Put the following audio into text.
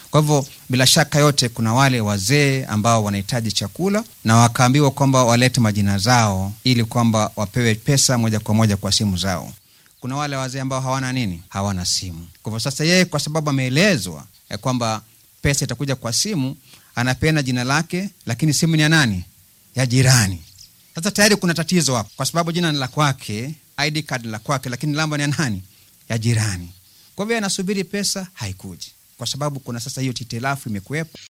Kwa hivyo bila shaka yote, kuna wale wazee ambao wanahitaji chakula na wakaambiwa kwamba walete majina zao ili kwamba wapewe pesa moja kwa moja kwa simu zao. Kuna wale wazee ambao hawana nini, hawana simu. Kwa hivyo sasa, yeye kwa sababu ameelezwa ya kwamba pesa itakuja kwa simu, anapeana jina lake, lakini simu ni ya nani? Ya jirani. Sasa tayari kuna tatizo hapo, kwa sababu jina ni la kwake, ID card la kwake, lakini namba ni ya nani? Ya jirani. Kwa hivyo anasubiri pesa, haikuji kwa sababu kuna sasa hiyo titilafu imekuwepo.